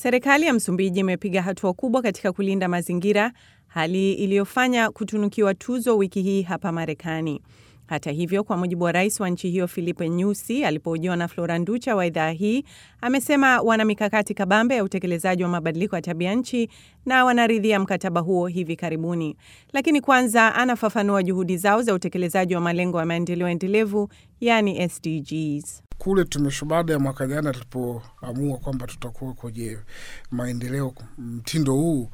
Serikali ya Msumbiji imepiga hatua kubwa katika kulinda mazingira, hali iliyofanya kutunukiwa tuzo wiki hii hapa Marekani. Hata hivyo, kwa mujibu wa rais wa nchi hiyo Filipe Nyusi alipohojiwa na Flora Nducha wa idhaa hii, amesema wana mikakati kabambe ya utekelezaji wa mabadiliko ya tabia nchi na wanaridhia mkataba huo hivi karibuni. Lakini kwanza anafafanua juhudi zao za utekelezaji wa malengo ya maendeleo endelevu, yani SDGs. Kule tumeshu baada ya mwaka jana tulipoamua kwamba tutakuwa kwenye maendeleo mtindo huu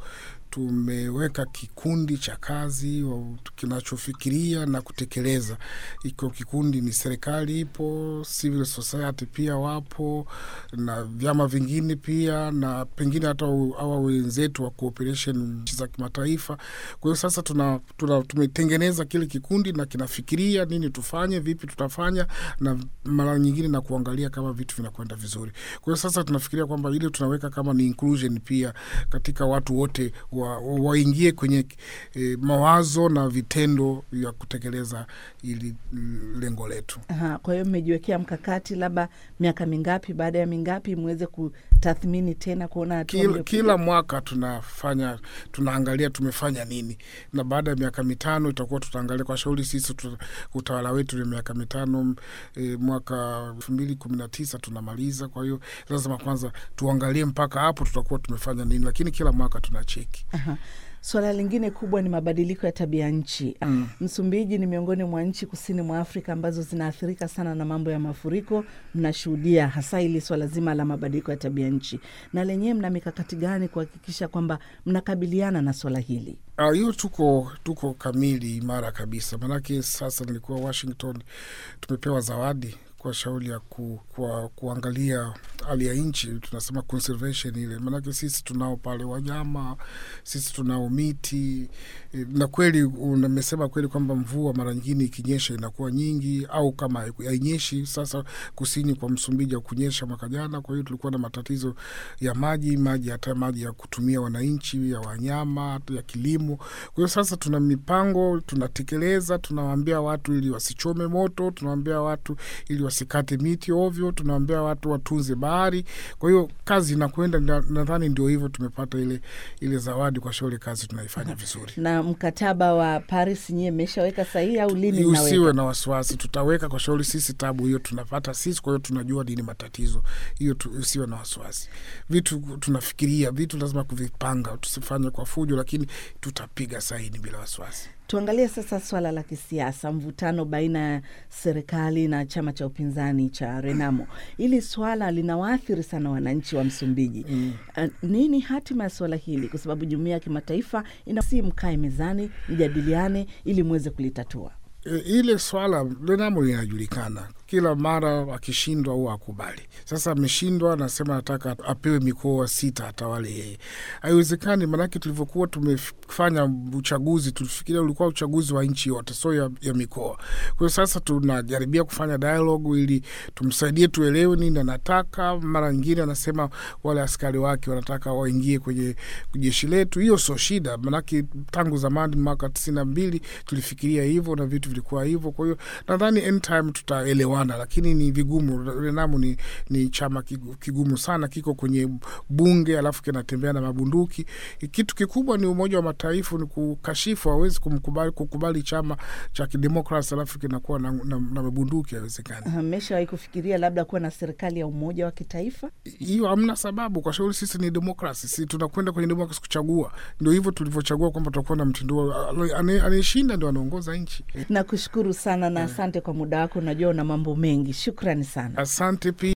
tumeweka kikundi cha kazi kinachofikiria na kutekeleza. Iko kikundi ni serikali ipo, civil society pia wapo na vyama vingine pia, na pengine hata hawa wenzetu wa cooperation za kimataifa. Kwa hiyo sasa tuna, tuna, tumetengeneza kile kikundi na kinafikiria nini tufanye, vipi tutafanya, na mara nyingine na kuangalia kama vitu vinakwenda vizuri. Kwa hiyo sasa tunafikiria kwamba ile tunaweka kama ni inclusion pia katika watu wote waingie wa kwenye e, mawazo na vitendo vya kutekeleza ili lengo letu. Aha, kwa hiyo mmejiwekea mkakati, labda miaka mingapi baada ya mingapi mweze kutathmini tena kuona kila, kila mwaka tunafanya tunaangalia tumefanya nini, na baada ya miaka mitano itakuwa tutaangalia kwa shauri sisi tuta, utawala wetu ni miaka mitano e, mwaka elfu mbili kumi na tisa tunamaliza. Kwa hiyo lazima kwanza tuangalie mpaka hapo tutakuwa tumefanya nini, lakini kila mwaka tunacheki. Aha. Suala lingine kubwa ni mabadiliko ya tabia nchi. Mm. Msumbiji ni miongoni mwa nchi kusini mwa Afrika ambazo zinaathirika sana na mambo ya mafuriko. Mnashuhudia hasa hili swala zima la mabadiliko ya tabia nchi, na lenyewe mna mikakati gani kuhakikisha kwamba mnakabiliana na swala hili? hiyo uh, tuko tuko kamili imara kabisa, maanake sasa nilikuwa Washington, tumepewa zawadi kwa shauri ya ku, kwa kuangalia hali ya nchi, tunasema conservation ile, maanake sisi tunao pale wanyama, sisi tunao miti na kweli umesema kweli kwamba mvua mara nyingine ikinyesha inakuwa nyingi, au kama hainyeshi. Sasa kusini kwa Msumbiji kunyesha mwaka jana, kwa hiyo tulikuwa na matatizo ya maji maji, hata maji ya kutumia wananchi, ya wanyama, ya kilimo. Kwa hiyo sasa tuna mipango tunatekeleza, tunawaambia watu ili wasichome moto, tunawaambia watu ili wasikate miti ovyo, tunawaambia watu watunze bahari. Kwa hiyo kazi inakwenda, nadhani ndio hivyo tumepata ile ile zawadi kwa shauri, kazi tunaifanya vizuri na mkataba wa Paris nyie mmeshaweka sahihi au lini? Usiwe na wasiwasi, tutaweka kwa shauri. Sisi tabu hiyo tunapata sisi, kwa hiyo tunajua nini matatizo hiyo tu, usiwe na wasiwasi. Vitu tunafikiria, vitu lazima kuvipanga, tusifanye kwa fujo, lakini tutapiga saini bila wasiwasi. Tuangalie sasa swala la kisiasa, mvutano baina ya serikali na chama cha upinzani cha Renamo. Hili swala linawaathiri sana wananchi wa Msumbiji. Mm. Uh, nini hatima ya swala hili? Kwa sababu jumuiya ya kimataifa inasi mkae mezani, mjadiliane ili mweze kulitatua. E, ile swala Renamo linajulikana kila mara akishindwa au akubali. Sasa ameshindwa, anasema nataka apewe mikoa sita atawale yeye. Haiwezekani, maanake tulivyokuwa tumefanya uchaguzi tulifikiria ulikuwa uchaguzi wa nchi yote, so ya, ya mikoa. Kwa hiyo sasa tunajaribia kufanya dialogue ili tumsaidie tuelewe nini anataka. Mara nyingine anasema wale askari wake wanataka waingie kwenye jeshi letu. Hiyo sio shida, maanake tangu zamani mwaka tisini na mbili tulifikiria hivyo na vitu vilikuwa hivyo. Kwa hiyo nadhani anytime tutaelewa lakini ni vigumu. Renamo ni, ni chama kigumu sana, kiko kwenye bunge alafu kinatembea na mabunduki. Kitu kikubwa ni Umoja wa Mataifa ni kukashifu, hawezi kumkubali kukubali chama cha kidemokrasi alafu kinakuwa na, na, na mabunduki, haiwezekani. Mmeshawahi kufikiria labda kuwa na serikali ya umoja wa kitaifa? Hiyo hamna sababu, kwa shauri sisi ni demokrasi, si tunakwenda kwenye demokrasi kuchagua. Ndio hivyo tulivyochagua kwamba tutakuwa na mtindo, anayeshinda ndio anaongoza nchi. Nakushukuru sana na asante kwa muda wako, najua una mambo mengi. Shukrani sana, asante pia.